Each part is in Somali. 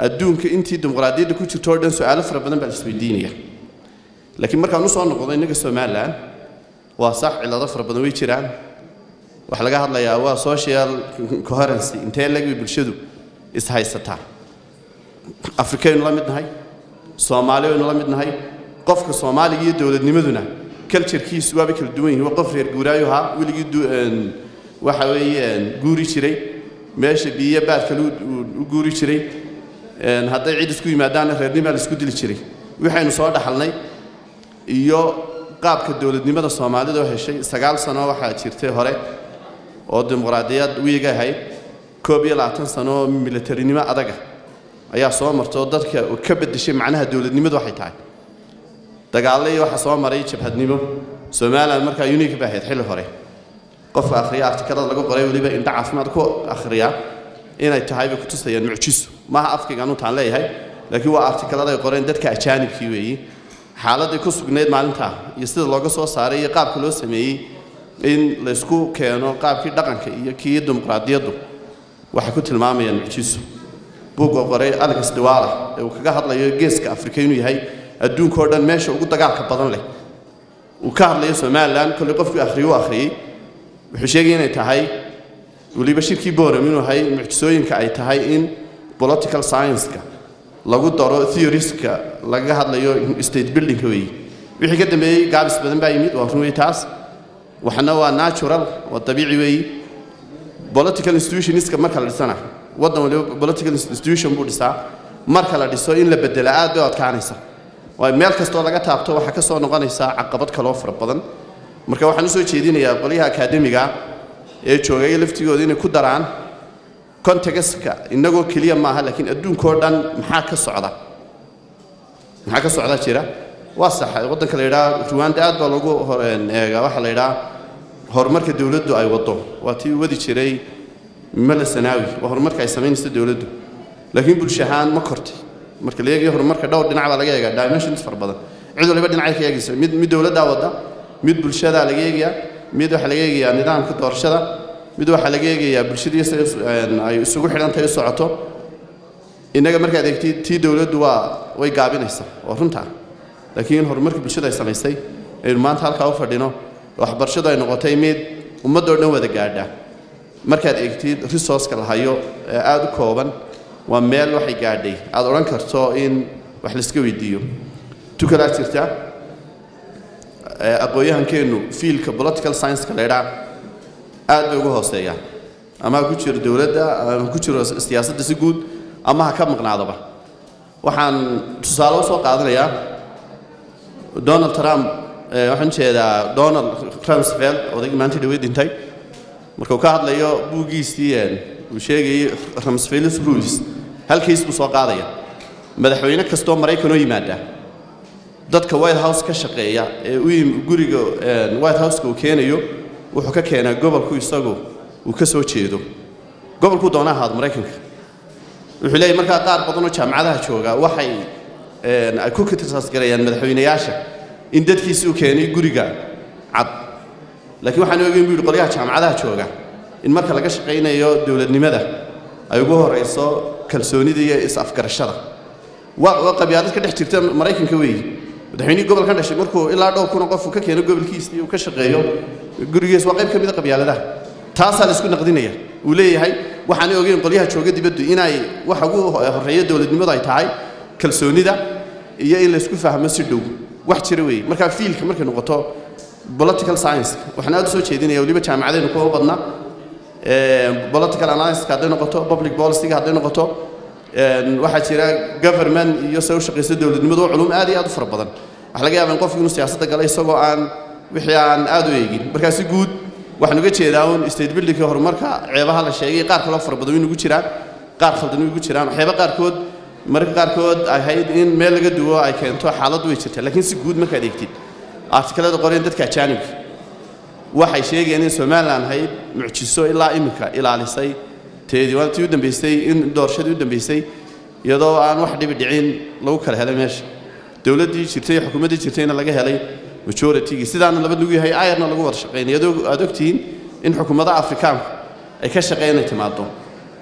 adduunka intii dimuqraadiyadda ku jirto oo dhan su-aalo fara badan baa la isweydiinaya laakiin markaan usoo noqdo innaga somalilan waa sax cillado fara badan way jiraan waxaa laga hadlayaa waa social coherency intee lagbi bulshadu ishaysataa afrikaynu la mid nahay soomaaliyaynu la mid nahay qofka soomaaliga iyo dowladnimaduna culturekiisu waaba kala duwan yihin waa qof reer guuraayo ahaa weligii waxa weeye guuri jiray meesha biyo baad kale u guuri jiray hadday cid isku yimaadaanna reernimaa la isku dili jiray waxaynu soo dhaxalnay iyo qaabka dowladnimada soomaalida oo heshay sagaal sano waxaa jirtay hore oo dimuqraadiyad wiiga ahayd koob iyo labaatan sano oo militarinimo adaga ayaa soo marta oo dadka ka bedeshay macnaha dowladnimadu waxay tahay dagaallo iyo waxaa soo maray jabhadnimo somalilan markaa unique ba ahayd xilli hore qofka akhriya artikalada laga qoray weliba indha caafimaad ku akhriya inay tahay bay kutusayaan mucjiso maaha afkayga anuutaan leeyahay laakiin waa artikalada ay qoreen dadka ajaanibkii weeyi xaaladii ku sugnayd maalintaa iyo sida looga soo saaray iyo qaabka loo sameeyey in laysku keeno qaabkii dhaqanka iyo kii dimuqraadiyaddu waxay ku tilmaamayaan mucjiso buugga qoray alex dawala ee uu kaga hadlayo geeska afrika inuu yahay adduunka oo dhan meesha ugu dagaalka badan leh uu ka hadlayo somalilan kolley qofkii akhriyey u akhriyey wuxuu sheegay inay tahay weliba shirkii boram inuu yahay mucjisooyinka ay tahay in political science-ka lagu daro theorieska laga hadlayo state buildingka weeye wixii ka dambeeyey gaabis badan baa yimid waa run wey taas waxna waa natural waa dabiici weeyi political institutionska marka la dhisana waddan waliba political institution buu dhisaa marka la dhiso in la bedela aad bay u adkaanaysa waayo meel kastoo laga taabto waxaa ka soo noqonaysaa caqabad kaloo fara badan marka waxaan usoo jeedinayaa qolyaha akaademiga ee joogay laftigooda inay ku daraan contextka innagoo keliya maaha laakiin adduunkao dhan maxaa ka socda maxaa ka socda jira waa sax waddanka la yidhaha ruwanda aad baa lagu eega waxaa la yidhaha horumarka dowladdu ay waddo waa tii wadi jiray mala sanaawi waa horumarka ay samaynayso dowladdu laakiin bulsho ahaan ma kortay marka la eegayo horumarka dhowr dhinac baa laga eegaa dimensions fara badan cid waliba dhinacay ka eegaysa mid mid dowladdaa wadda mid bulshadaa laga eegayaa mid waxaa laga eegayaa nidaamka doorashada mid waxaa laga eegayaa bulshadii sida ay isugu xidhantahay u socoto innaga markaad eegtid tii dowladdu waa way gaabinaysaa oo runtaa laakiin horumarka bulshada ay samaysay aynu maanta halkaa u fadhino waxbarashadu ay noqotay mid ummaddoo dhan wada gaadha markaad eegtid resourceka la hayo ee aada u kooban waa meel waxay gaadhay aad odhan karto in wax layska weydiiyo tukalaa jirta aqoon-yahankeennu fiilka political science-ka la ydhaa aad bay uga hooseeyaan ama ha ku jiro dowladda ama ku jiro siyaasadda si guud ama ha ka maqnaadaba waxaan tusaale u soo qaadanayaa donald trump waxaan ujeedaa donald rumsfeld odaygii maanta dhawey dhintay marka uu ka hadlayo buuggiisii uu sheegayey rumsfelds rules halkiis buu soo qaadaya madaxweyne kastoo maraykanoo yimaada dadka white house ka shaqeeya ee u guriga white houseka uu keenayo wuxuu ka keenaa gobolku isagu uu ka soo jeedo gobolkuu doona ahaado maraykanka wuxuu leeyahy markaa qaar badanoo jaamacadaha jooga waxay ay ku kritisasgarayaan madaxweynayaasha in dadkiisi uu keenay guriga cad laakiin waxaan ogeyn buu yidhi qolyaha jaamacadaha jooga in marka laga shaqaynayo dowladnimada ay ugu horayso kalsoonida iyo is-afgarashada waa waa qabyaalad ka dhex jirta maraykanka weeyi madaxweynihii gobolkan dhashay markuu ilaa dhowr kuna qofku ka keeno gobolkiisii uu ka shaqeeyo gurigiis waa qayb ka mid a qabyaaladaha taasaa la isku naqdinaya uu leeyahay waxaanay ogeyn qolyaha jooga dibaddu inay waxa ugu horreeya dowladnimadu ay tahay kalsoonida iyo in laysku fahmo si dhow wax jira weeye markaa fiilka markay noqoto political science waxaan aad u soo jeedinaya weliba jaamacadaynu kuwa badna political analysis hadday noqoto public policy hadday noqoto waxaa jira government iyo se u shaqaysa dowladnimadu culum aad iyo aad u fara badan waxa laga yaabaa in qofku inuu siyaasadda galay isagoo aan wixii aan aad u eegin markaa si guud waxaan uga jeedaa un state buildingka horumarka ceebaha la sheegay qaar kaloo fara badan inugu jiraan qaar khaldan inugu jiraan waxyaaba qaarkood mararka qaarkood ahayd in meel laga duwo ay keento xaaladdu way jirtaa laakiin si guud markaad eegtid artikalada qoreen dadka ajaanibka waxay sheegayaan in somalilan ahayd mucjiso ilaa iminka ilaalisay teedii waa tii u dambaysay in doorashadii u dambaysay iyadoo aan wax dhibi dhicin lagu kala helay meesha dowladdii jirtay xukuumaddii jirtayna laga helay majoritigii sidaana laba lagu yahay ayarna lagu wada shaqaynay iyadoo aad ogtihiin in xukuumadaha afrikaanku ay ka shaqeyn inay timaado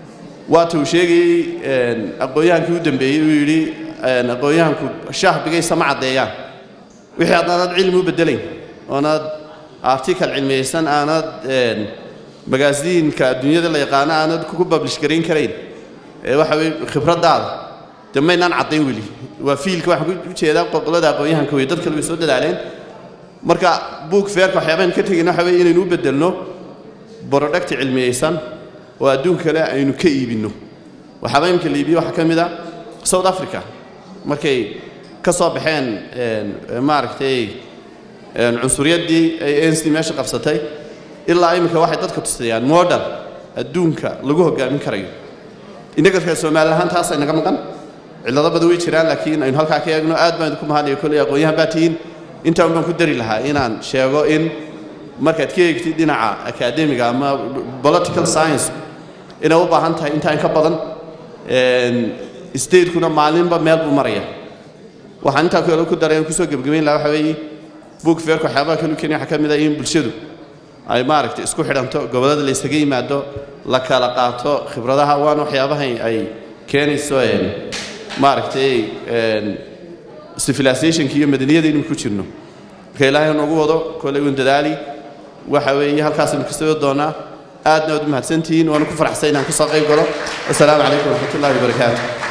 waata uu sheegayey aqoon-yahankii u dambeeyey uu yidhi aqoon-yahanku shaah bigaysa ma caddeeyaan wixii haddaanad cilmi u bedelayn oonaad article cilmiyeysan aanad magaasiinka adduunyada la yaqaano aanad ku publish garayn karayn ee waxa weye khibraddaada dee maynaan caddayn weli waa fiilka waxaan ku jeedaa qoqolada aqoon-yahanka wey dad kale way soo dadaaleen marka buug feerka waxyaabahan ka tegayna waxa weye inaynu u bedelno borodhagti cilmiyeysan oo adduunka kale aynu ka iibinno waxaaba imika la iibiye waxaa ka mid a south africa markay ka soo baxeen maaragtay cunsuriyaddii ay anc meesha qabsatay ilaa iminka waxay dadka tusayaan model adduunka lagu hogaamin karayo innaga reer soomaali ahaan taasa inaga maqan cillado badan way jiraan laakiin aynu halkaa ka eegno aad baan idinku mahadnaya kolley aqoon-yahan baa tihiin intaan baan ku dari lahaa inaan sheego in markaad ka eegtid dhinaca academiga ama political science inay u baahan tahay intaan ka badan stateskuna maalinba meel buu maraya waxaan intaa kale ku daray kusoo gebgebayn lahaa waxa weeye book fairka waxyaabaha kale u keenaya waxaa ka mid ah in bulshadu ay maaragtay isku xidhanto gobollada la isaga yimaado la kala qaato khibradaha waana waxyaabaha ay keenayso maaragtay civilizationka iyo madaniyada inuu ku jirno marka ilaahay noogu wado kolley uun dadaali waxa weeye halkaasaynu ka soo doonaa aadna waad u mahadsantihiin waanu ku faraxsan inaan ka soo qayb galo assalaamu calaykum waraxmatullahi wabarakaatu